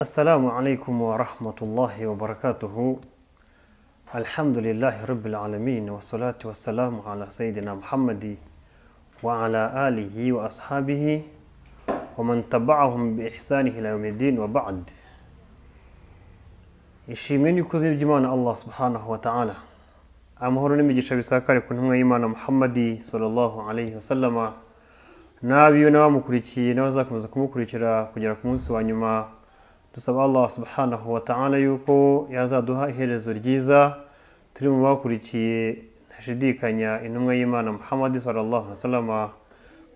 السلام عليكم ورحمة الله وبركاته الحمد لله رب العالمين والصلاة والسلام على سيدنا محمد وعلى آله وأصحابه ومن تبعهم بإحسان إلى يوم الدين وبعد ishimwe n'ikuzo by'imana allah subhanahu wa ta'ala amahoro n'imigisha bisakare ku ntumwa y'imana muhammadi sallallahu alaihi wasallama n'abiwe n'abamukurikiye n'abazakomeza kumukurikira kugera ku munsi wa nyuma dusaba allah subhanahu wa ta'ala yuko yazaduha iherezo ryiza turi mu bakurikiye ntashidikanya intumwa y'imana muhammadi sallallahu alaihi wasallama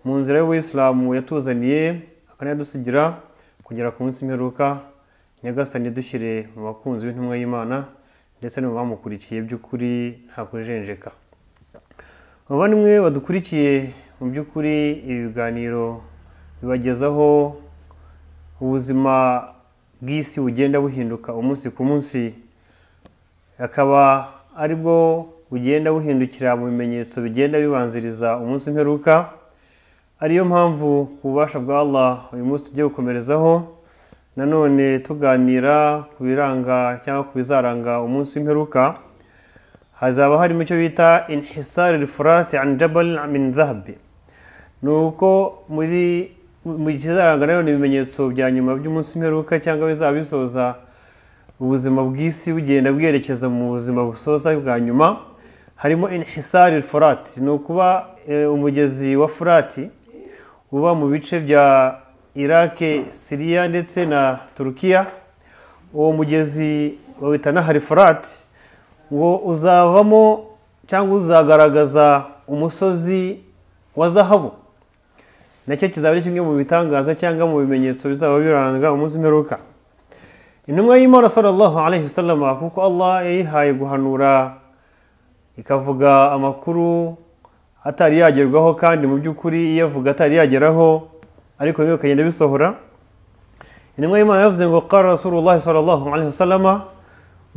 mu nzira y'ubuyisilamu yatuzaniye akanayadusigira kugera ku munsi mperuka nyagasani dushyire mu bakunzi b'intumwa y'imana ndetse no mu bamukurikiye by'ukuri nta kujenjeka abavandimwe badukurikiye mu by'ukuri ibi biganiro bibagezaho ubuzima bw'isi bugenda buhinduka umunsi ku munsi akaba ari bwo bugenda buhindukira mu bimenyetso bigenda bibanziriza umunsi mperuka ariyo mpamvu ububasha bwa Allah uyu munsi tugiye gukomerezaho nanone tuganira ku biranga cyangwa ku bizaranga umunsi w'imperuka hazaba harimo icyo bita inhisari rifurati an jabal min dhahabi ni uko muri mu kizaranga nanone ibimenyetso bya nyuma by'umunsi w'imperuka cyangwa bizaba bisoza ubuzima bw'isi bugenda bwerekeza mu buzima busoza bwa nyuma harimo inhisari furati ni ukuba umugezi wa furati uba mu bice bya irake siriya ndetse na turukiya uwo mugezi bawita nahari furati ngo uzavamo cyangwa uzagaragaza umusozi wa zahabu nacyo kizaba ari kimwe mu bitangaza cyangwa mu bimenyetso bizaba biranga umunsi mperuka intumwa y'imana sallallahu alaihi wasallama kuko allah yayihaye guhanura ikavuga amakuru atari yagerwaho kandi mu by'ukuri iyo avuga atari yageraho ariko bimwe bikagenda bisohora intumwa y'imana yavuze ngo qara rasulullahi sallallahu alaihi wasallama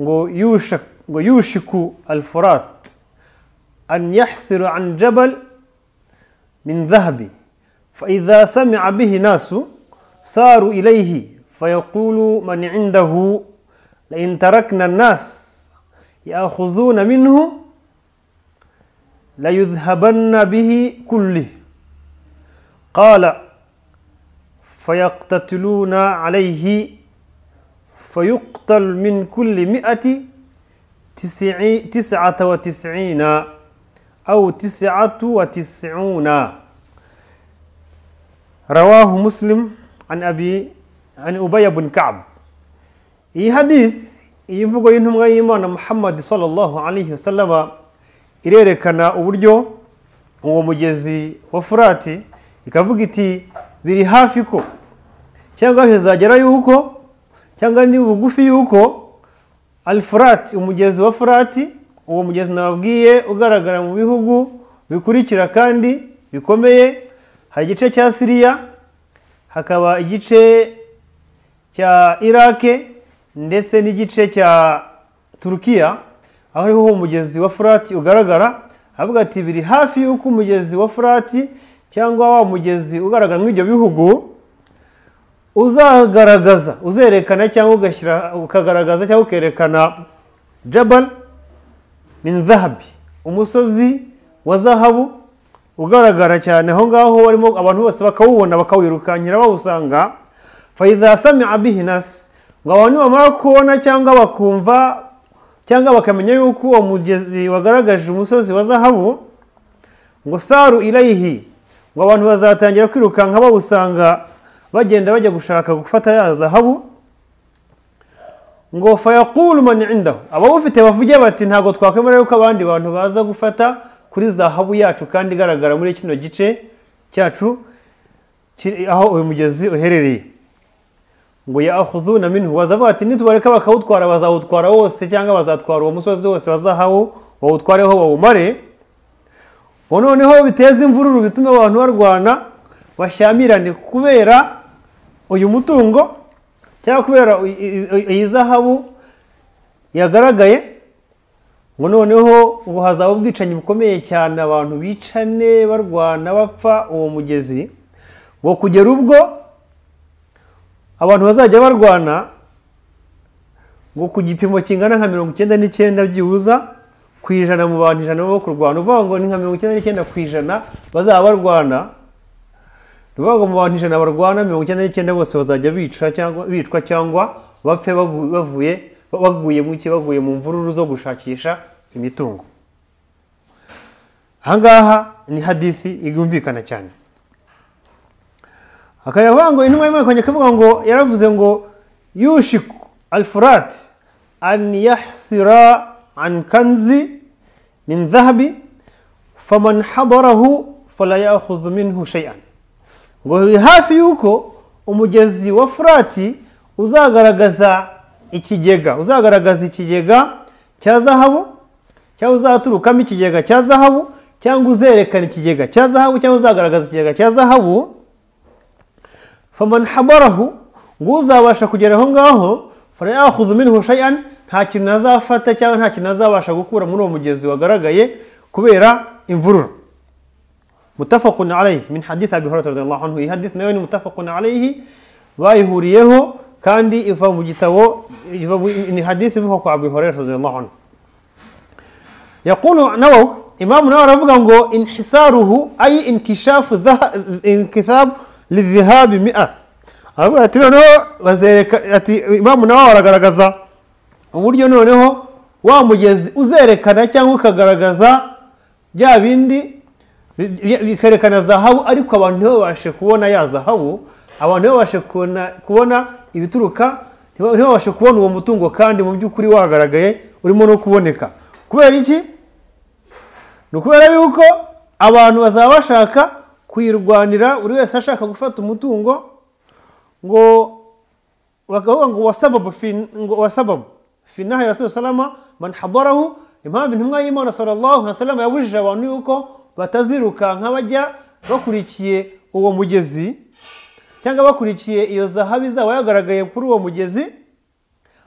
ngo yusha ngo yushiku alfurat an yahsiru an jabal min dhahabi فإذا سمع به ناس ساروا إليه فيقول من عنده لئن تركنا الناس يأخذون منه ليذهبن به كله قال فيقتتلون عليه فيقتل من كل مئة تسع تسعة وتسعين أو تسعة وتسعون رواه مسلم عن أبي عن أبي بن كعب إي حديث imvugo y'intumwa y'imana muhammadi sallallahu alaihi wasallama irerekana uburyo uwo mugezi wa furati ikavuga iti biri hafi ko cyangwa bizagera yuko cyangwa ni bugufi yuko alifurati umugezi wa furati uwo mugezi nababwiye ugaragara mu bihugu bikurikira kandi bikomeye hari igice cya siriya hakaba igice cya irake ndetse n'igice cya turukiya aho ariho uwo mugezi wa furati ugaragara avuga ati biri hafi y'uko umugezi wa furati cyangwa wa mugezi ugaragara nk'ibyo bihugu uzagaragaza uzerekana cyangwa ugashyira ukagaragaza cyangwa ukerekana jabal min dhahabi umusozi wa zahabu ugaragara cyane aho ngaho barimo abantu bose bakawubona bakawirukanyira bawusanga fayiza samia bihi nasi ngo abantu bamara kubona cyangwa bakumva cyangwa bakamenya yuko uwo mugezi wagaragaje umusozi wa zahabu ngo saru irayihi ngo abantu bazatangira kwirukanka bawusanga bagenda bajya gushaka gufata ya zahabu ngo fayakuru mani indaho abawufite bavuge bati ntabwo twakwemera yuko abandi bantu baza gufata kuri zahabu yacu kandi igaragara muri kino gice cyacu aho uyu mugezi uherereye ngo yahudu na minhu bazavuga ati nitubareka bakawutwara bazawutwara wose cyangwa bazatwara uwo musozi wose wa zahabu bawutwareho bawumare ubu noneho biteza imvururu bituma abantu barwana bashyamirane kubera uyu mutungo cyangwa kubera iyi zahabu yagaragaye ngo noneho ngo hazaba ubwicanyi bukomeye cyane abantu bicane barwana bapfa uwo mugezi ngo kugera ubwo abantu bazajya barwana ngo ku gipimo kingana nka mirongo icyenda n'icyenda byibuza ku ijana mu bantu ijana baba kurwana uvuga ngo ni nka mirongo icyenda n'icyenda ku ijana bazaba barwana ni ukuvuga ngo mu bantu ijana barwana mirongo icyenda n'icyenda bose bazajya bica cyangwa bicwa cyangwa bapfe bagu- bavuye baguye mu ki baguye mu mvururu zo gushakisha imitungo ahangaha ni hadithi yumvikana cyane akayavuga ngo intumwa y'imana kongera ikavuga ngo yaravuze ngo yushiku alfurat an yahsira an kanzi min dhahabi faman hadarahu fala yakhudhu minhu shay'an ngo biri hafi y'uko umugezi wa furati uzagaragaza ikigega uzagaragaza ikigega cya zahabu cyangwa uzaturukamo ikigega cya zahabu cyangwa uzerekana ikigega cya zahabu cyangwa uzagaragaza ikigega cya zahabu faman habarahu ngo uzabasha kugera aho ngaho farayakhudhu minhu shay'an nta kintu azafata cyangwa nta kintu azabasha gukura muri uwo mugezi wagaragaye kubera imvururu mutafakun alayhi min hadith abi hurairah radiyallahu anhu iyi hadith nayo ni mutafakun alayhi bayihuriyeho kandi iva mu gitabo iva mu- ni hadith ivuga ku abi hurairah radiyallahu anhu يقول نووي إمام نووي رفقا نقول انحساره أي انكشاف ذه... انكثاب للذهاب مئة أبو أتنا نووي وزيرك أتي إمام نووي رقرقزا uburyo noneho wa mugezi uzerekana cyangwa ukagaragaza bya bindi bi- bi- bikerekana zahabu ariko abantu ntibabashe kubona ya zahabu abantu ntibabashe kubona, kubona ibituruka ntiba- ntibabashe kubona uwo mutungo kandi mu by'ukuri wagaragaye urimo no kuboneka kubera iki ni ukubera yuko abantu bazaba bashaka kuyirwanira buri wese ashaka gufata umutungo ngo bakavuga ngo wasababu fi- ngo wasababu finaha ya rasul salama man hadarahu impamvu intumwa y'imana sallallahu alaihi wasallam yabujije abantu yuko batazirukanka bajya bakurikiye uwo mugezi cyangwa bakurikiye iyo zahabu izaba yagaragaye kuri uwo mugezi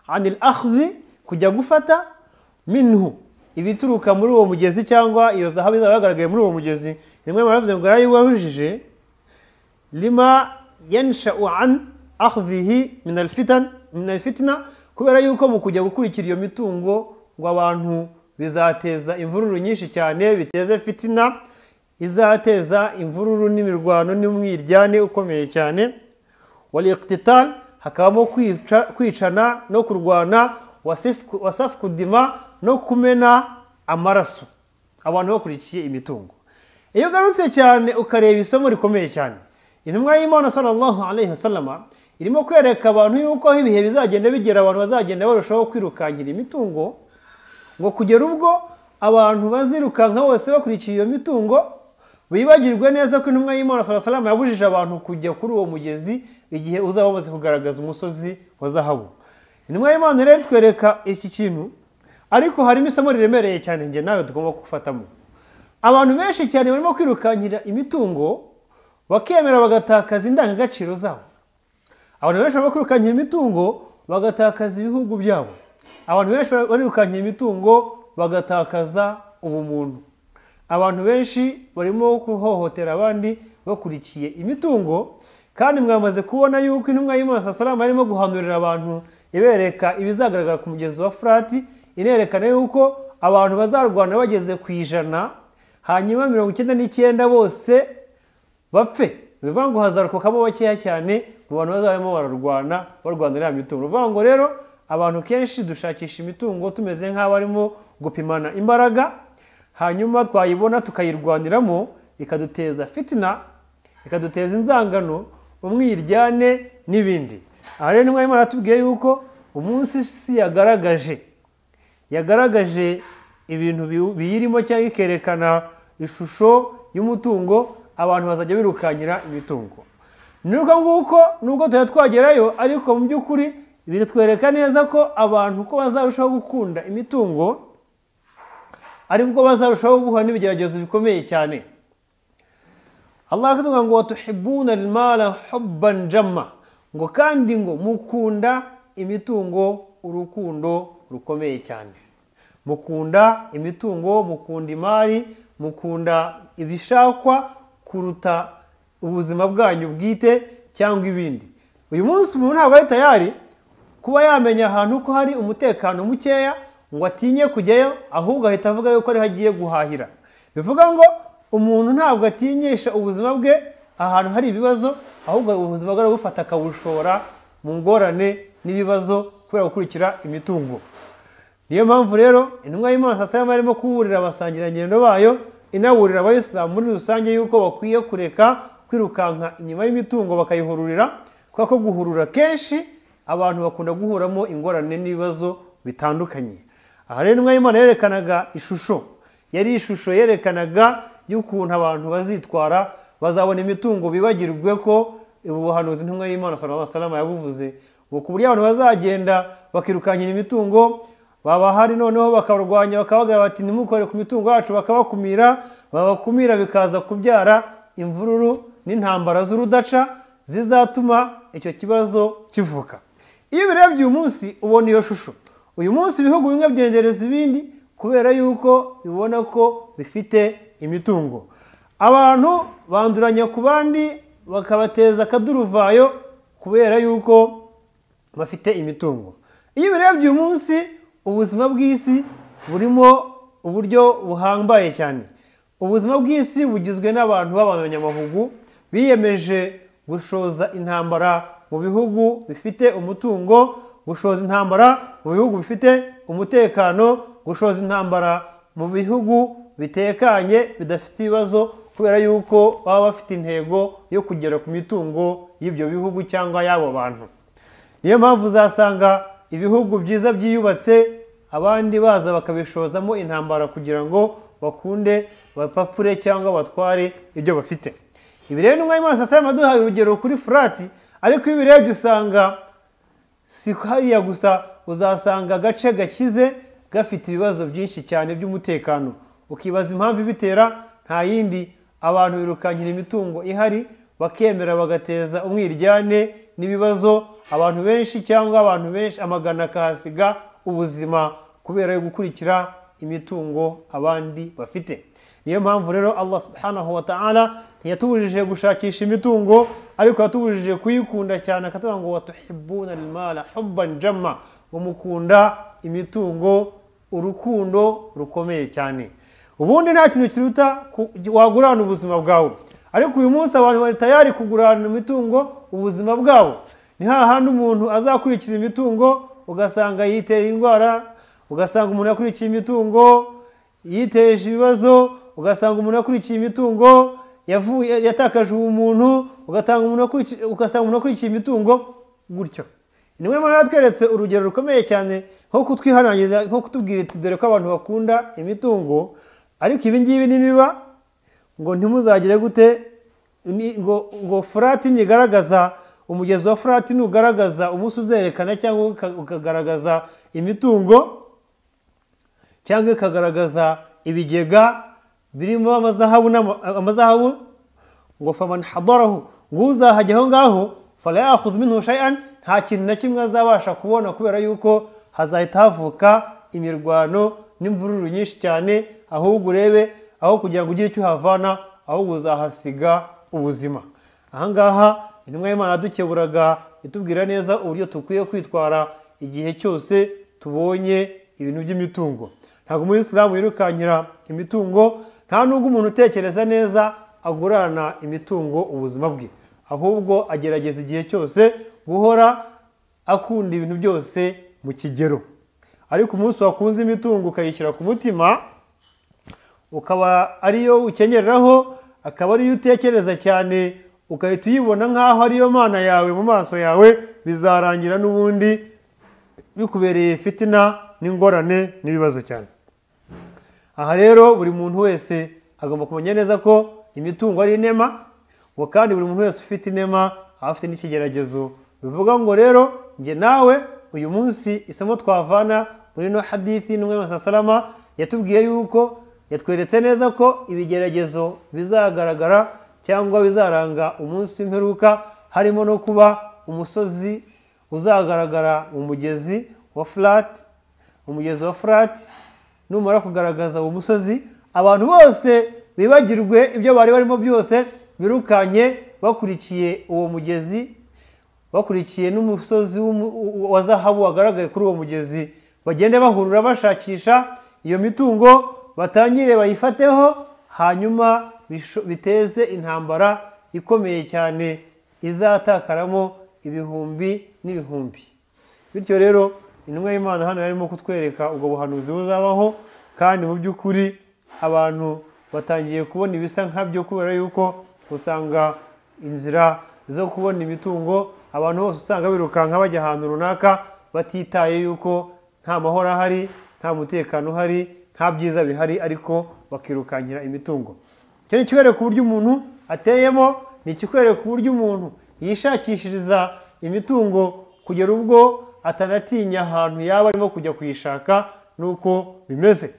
anil akhdhi kujya gufata minhu ibituruka muri uwo mugezi cyangwa iyo zahabu izaba yagaragaye muri uwo mugezi rimwe baravuze ngo yarayiwabujije lima yanshau an akhdhihi min alfitan min alfitna kubera yuko mu kujya gukurikira iyo mitungo ngo abantu bizateza imvururu nyinshi cyane biteze fitina izateza imvururu n'imirwano n'umwiryane ukomeye cyane waliqtital hakabamo kwica, kwicana no kurwana wasifku- wasafukudima no kumena amaraso abantu bakurikiye imitungo iyo ugarutse cyane ukareba isomo rikomeye cyane intumwa y'imana sallallahu alaihi wasallama irimo kwereka abantu yuko aho ibihe bizagenda bigera abantu bazagenda barushaho kwirukankira imitungo ngo kugera ubwo abantu bazirukanka bose bakurikiye iyo mitungo bibagirwe neza ko intumwa y'imana sala salama yabujije abantu kujya kuri uwo mugezi igihe uzaba umaze kugaragaza umusozi wa zahabu intumwa y'imana rero itwereka iki kintu ariko harimo isomo riremereye cyane njye nawe tugomba gufatamo abantu benshi cyane barimo kwirukankira imitungo bakemera bagatakaza indangagaciro zabo abantu benshi barimo kwirukankira imitungo bagatakaza ibihugu byabo abantu benshi barirukankira imitungo bagatakaza ubumuntu abantu benshi barimo guhohotera abandi bakurikiye imitungo kandi mwamaze kubona yuko intumwa y'imana saa salama arimo guhanurira abantu ibereka ibizagaragara ku mugezi wa furati inerekana yuko abantu bazarwana bageze ku ijana hanyuma mirongo icyenda n'icyenda bose bapfe bivuga ngo hazarokokamo bakeya cyane mu bantu bazabamo bararwana barwanira ya mitungo bivuga ngo rero abantu kenshi dushakisha imitungo tumeze nk'abarimo gupimana imbaraga hanyuma twayibona tukayirwaniramo ikaduteza fitina ikaduteza inzangano umwiryane n'ibindi aha rero nimwe mwarimu aratubwiye yuko umunsi isi yagaragaje yagaragaje ibintu bi- biyirimo cyangwa ikerekana ishusho y'umutungo abantu bazajya birukankira imitungo ni uko nguko nubwo tuba twagerayo ariko mu by'ukuri bitwereka neza ko abantu uko bazarushaho gukunda imitungo ari bwo bazarushaho guhura n'ibigeragezo bikomeye cyane Allah akatubwira ngo watuhibuna almala hubban jamma ngo kandi ngo mukunda imitungo urukundo rukomeye cyane mukunda imitungo mukunda imari mukunda ibishakwa kuruta ubuzima bwanyu bwite cyangwa ibindi uyu munsi umuntu ntabwo ari tayari kuba yamenya ahantu ko hari umutekano mukeya ngo atinye kujyayo ahubwo ahita avuga yuko ariho agiye guhahira bivuga ngo umuntu ntabwo atinyisha ubuzima bwe ahantu hari ibibazo ahubwo ubuzima bwe arabufata akabushora mu ngorane n'ibibazo kubera gukurikira imitungo niyo mpamvu rero intumwa y'imana sasa yaba arimo kuburira abasangirangendo bayo inaburira abayisilamu muri rusange yuko bakwiye kureka kwirukanka inyuma y'imitungo bakayihururira kubera ko guhurura kenshi abantu bakunda guhuramo ingorane n'ibibazo bitandukanye aha rero intumwa y'imana yerekanaga ishusho yari ishusho yerekanaga y'ukuntu abantu bazitwara bazabona imitungo bibagirwe ko ubu buhanuzi intumwa y'imana sallallahu alaihi wasallam yabuvuze ngo ku buryo abantu bazagenda bakirukanyira imitungo baba hari noneho bakarwanya bakabagira bati ntimukore ku mitungo yacu bakabakumira babakumira bikaza kubyara imvururu n'intambara z'urudaca zizatuma icyo kibazo kivuka iyo ubirebye uyu munsi ubona iyo shusho uyu munsi ibihugu bimwe byengereza ibindi kubera yuko bibona ko bifite imitungo abantu banduranya ku bandi bakabateza akaduruvayo kubera yuko bafite imitungo iyo ubirebye uyu munsi ubuzima bw'isi burimo uburyo buhambaye cyane ubuzima bw'isi bugizwe n'abantu b'abanyamahugu biyemeje gushoza intambara mu bihugu bifite umutungo gushoza intambara mu bihugu bifite umutekano gushoza intambara mu bihugu bitekanye bidafite ibibazo kubera yuko baba bafite intego yo kugera ku mitungo y'ibyo bihugu cyangwa y'abo bantu niyo mpamvu uzasanga ibihugu byiza byiyubatse abandi baza bakabishozamo intambara kugira ngo bakunde bapapure cyangwa batware ibyo bafite ibi rero n'umwanya wose asaba amaduhaye urugero kuri furati ariko iyo ubirebye usanga si hariya gusa uzasanga agace gakize gafite ibibazo byinshi cyane by'umutekano ukibaza impamvu ibitera nta yindi abantu birukankira imitungo ihari bakemera bagateza umwiryane n'ibibazo abantu benshi cyangwa abantu benshi amagana akahasiga ubuzima kubera yo gukurikira imitungo abandi bafite niyo mpamvu rero allah subhanahu wa ta'ala ntiyatubujije gushakisha imitungo ariko yatubujije kuyikunda cyane akatubwira ngo watuhibuna almala hubban jamma ngo mukunda imitungo urukundo rukomeye cyane ubundi nta kintu kiruta wagurana ubuzima bwawe ariko uyu munsi abantu bari tayari kugurana imitungo ubuzima bwabo ni hahandi umuntu azakurikira imitungo ugasanga yiteye indwara ugasanga umuntu yakurikiye imitungo yiteje ibibazo ugasanga umuntu yakurikiye imitungo yatakaje ubumuntu ugasanga umuntu akurikiye imitungo gutyo ni we mpamvu yatweretse urugero rukomeye cyane nko kutwihanangiriza nko kutubwira iti dore ko abantu bakunda imitungo ariko ibi ngibi nibiba ngo ntimuzagire gute ngo furati ntigaragaza umugezi wa furati nugaragaza umunsi uzerekana cyangwa ukagaragaza imitungo cyangwa ikagaragaza ibigega birimo amazahabu ngo famani hadoraho ngo uzahajya aho ngaho farayahudu minhu shayan nta kintu na kimwe azabasha kubona kubera yuko hazahita havuka imirwano n'imvururu nyinshi cyane ahubwo urebe aho kugira ngo ugire icyo uhavana ahubwo uzahasiga ubuzima ahangaha intumwa y'imana dukeburaga itubwira neza uburyo dukwiye kwitwara igihe cyose tubonye ibintu by'imitungo ntabwo umuyisilamu yirukankira imitungo nta nubwo umuntu utekereza neza agurana imitungo ubuzima bwe ahubwo agerageza igihe cyose guhora akunda ibintu byose mu kigero ariko umunsi wakunze imitungo ukayishyira ku mutima ukaba ariyo ukenyereraho akaba ariyo utekereza cyane ugahita uyibona nk'aho ariyo mana yawe mu maso yawe bizarangira n'ubundi bikubereye fitina n'ingorane n'ibibazo cyane aha rero buri muntu wese agomba kumenya neza ko imitungo ari inema ngo kandi buri muntu wese ufite inema aba afite n'ikigeragezo bivuga ngo rero njye nawe uyu munsi isomo twavana muri no hadithi n'umwema salama yatubwiye yuko yatweretse neza ko ibigeragezo bizagaragara cyangwa bizaranga umunsi w'imperuka harimo no kuba umusozi uzagaragara mu mugezi wa furati umugezi wa furati numara kugaragaza uwo musozi abantu bose bibagirwe ibyo bari barimo byose birukanye bakurikiye uwo mugezi bakurikiye n'umusozi w'umu- wa- wa zahabu wagaragaye kuri uwo mugezi bagende bahurura bashakisha iyo mitungo batangire bayifateho hanyuma bisho- biteze intambara ikomeye cyane izatakaramo ibihumbi n'ibihumbi bityo rero intumwa y'imana hano yarimo kutwereka ubwo buhanuzi buzabaho kandi mu by'ukuri abantu batangiye kubona ibisa nkabyo kubera yuko usanga inzira zo kubona imitungo abantu bose usanga birukanka bajya ahantu runaka batitaye yuko nta mahoro ahari nta mutekano uhari nta byiza bihari ariko bakirukankira imitungo icyo ni ikikwereka uburyo umuntu ateyemo ni ikikwereka uburyo umuntu yishakishiriza imitungo kugera ubwo atanatinya ahantu yaba arimo kujya kuyishaka nuko bimeze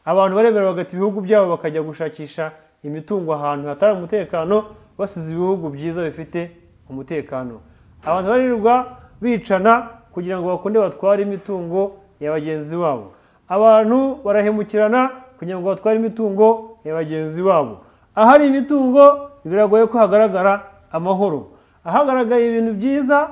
abantu barebera bagata ibihugu byabo bakajya gushakisha imitungo ahantu hatari umutekano basize ibihugu byiza bifite umutekano abantu barirwa bicana kugira ngo bakunde batware imitungo ya bagenzi babo abantu barahemukirana kugira ngo batware imitungo ya bagenzi babo ahari imitungo biragoye ko hagaragara amahoro ahagaragaye ibintu byiza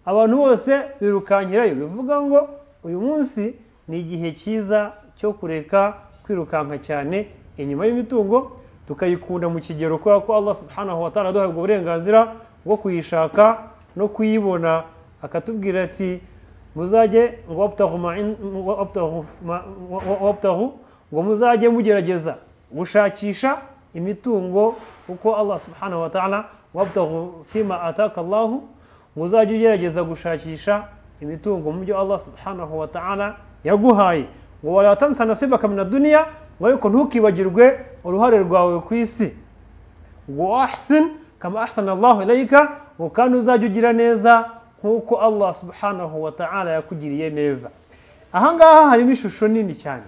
abantu bose birukankirayo bivuga ngo uyu munsi ni igihe cyiza cyo kureka kwirukanka cyane inyuma y'imitungo tukayikunda mu kigero kubera ko Allah subhanahu wa ta'ala aduhabwa uburenganzira bwo kuyishaka no kuyibona akatubwira ati muzajye ngo wabtahu ma in- ngo wabtahu ma- ngo wabtahu ngo muzajye mugerageza gushakisha imitungo uko Allah subhanahu wa ta'ala wabtahu fima ataka Allahu muzajya ugerageza gushakisha imitungo mu byo Allah subhanahu wa ta'ala yaguhaye ngo walatansa nasibaka mina duniya ngo ariko ntukibagirwe uruhare rwawe ku isi ngo ahsin kama ahsana Allahu ilayka ngo kandi uzajya ugira neza nk'uko Allah subhanahu wa ta'ala yakugiriye neza aha ngaha harimo ishusho nini cyane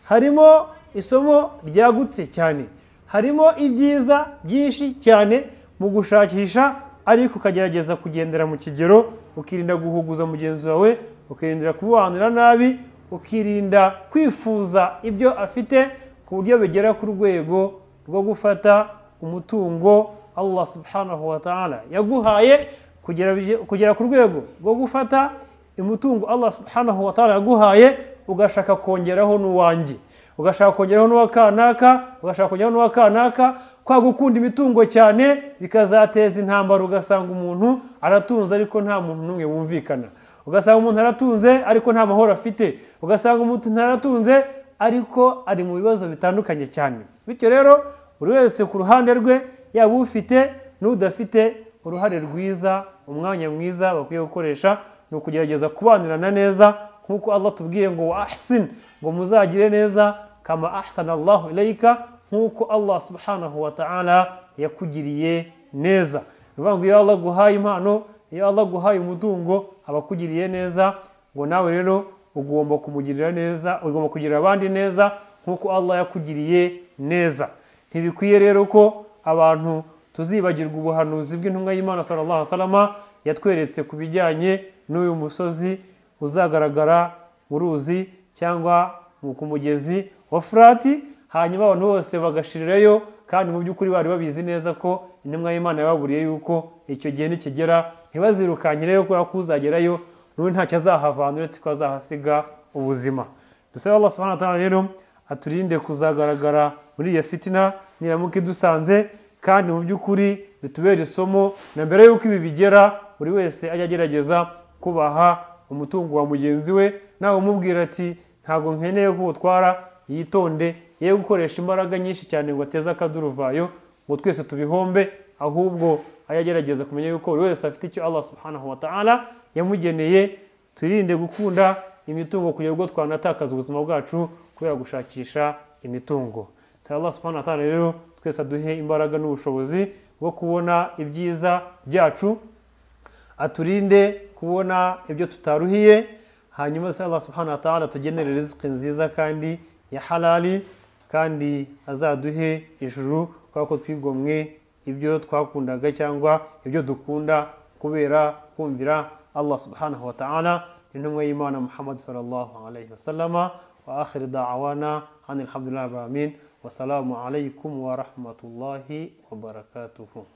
harimo isomo ryagutse cyane harimo ibyiza byinshi cyane mu gushakisha ariko ukagerageza kugendera mu kigero ukirinda guhuguza mugenzi wawe ukirinda kubanira nabi ukirinda kwifuza ibyo afite ku buryo bigera ku rwego rwo gufata umutungo Allah subhanahu wa ta'ala yaguhaye kugera kugera ku rwego rwo gufata umutungo Allah subhanahu wa ta'ala yaguhaye ugashaka kongeraho n'uwanjye ugashaka kongeraho n'uwa kanaka ugashaka kongeraho n'uwa kanaka kwa gukunda imitungo cyane bikazateza intambara ugasanga umuntu aratunze ariko nta muntu n'umwe wumvikana ugasanga umuntu aratunze ariko nta mahoro afite ugasanga umuntu aratunze ariko ari mu bibazo bitandukanye cyane bityo rero buri wese ku ruhande rwe yaba ufite n'udafite uruhare rwiza umwanya mwiza bakwiye gukoresha ni ukugerageza kubanirana neza nk'uko Allah tubwiye ngo wa ahsin ngo muzagire neza kama ahsana Allahu ilayka nk'uko Allah subhanahu wa ta'ala yakugiriye neza ni ukuvuga ngo iyo Allah aguhaye impano iyo Allah aguhaye umutungo aba akugiriye neza ngo nawe rero ugomba kumugirira neza ugomba kugirira abandi neza nk'uko Allah yakugiriye neza ntibikwiye rero ko abantu tuzibagirwa ubuhanuzi bw'intumwa y'imana sallallahu alaihi wasallam yatweretse ku bijyanye n'uyu musozi uzagaragara mu ruzi cyangwa mu- ku mugezi wa furati hanyuma abantu bose bagashirirayo kandi mu by'ukuri bari babizi neza ko intumwa y'imana yababuriye yuko icyo gihe nikigera ntibazirukankireyo kubera ko uzagerayo n'ubu ntacyo azahavana uretse ko azahasiga ubuzima dusabe Allah subhanahu wa ta'ala rero aturinde kuzagaragara muri iyo fitina niramuka idusanze kandi mu by'ukuri bitubere isomo na mbere y'uko ibi bigera buri wese ajya agerageza kubaha umutungo wa mugenzi we nawe umubwira ati ntabwo nkeneye ko utwara yitonde ye gukoresha imbaraga nyinshi cyane ngo ateze akaduruvayo ngo twese tubihombe ahubwo ajya agerageza kumenya yuko buri wese afite icyo Allah subhanahu wa ta'ala yamugeneye twirinde gukunda imitungo kugira ngo twanatakaza ubuzima bwacu kubera gushakisha imitungo nsaba Allah subhanahu wa ta'ala rero twese aduhe imbaraga n'ubushobozi bwo kubona ibyiza byacu aturinde kubona ibyo tutaruhiye hanyuma se Allah subhanahu wa ta'ala tugenere riziki nziza kandi ya halali kandi azaduhe ijuru kubera ko twigomwe ibyo twakundaga cyangwa ibyo dukunda kubera kumvira Allah subhanahu wa ta'ala intumwa y'imana Muhammad sallallahu alayhi wasallama wa akhir da'wana anil hamdulillahi rabbil alamin wasalamu alaykum wa rahmatullahi wa barakatuhu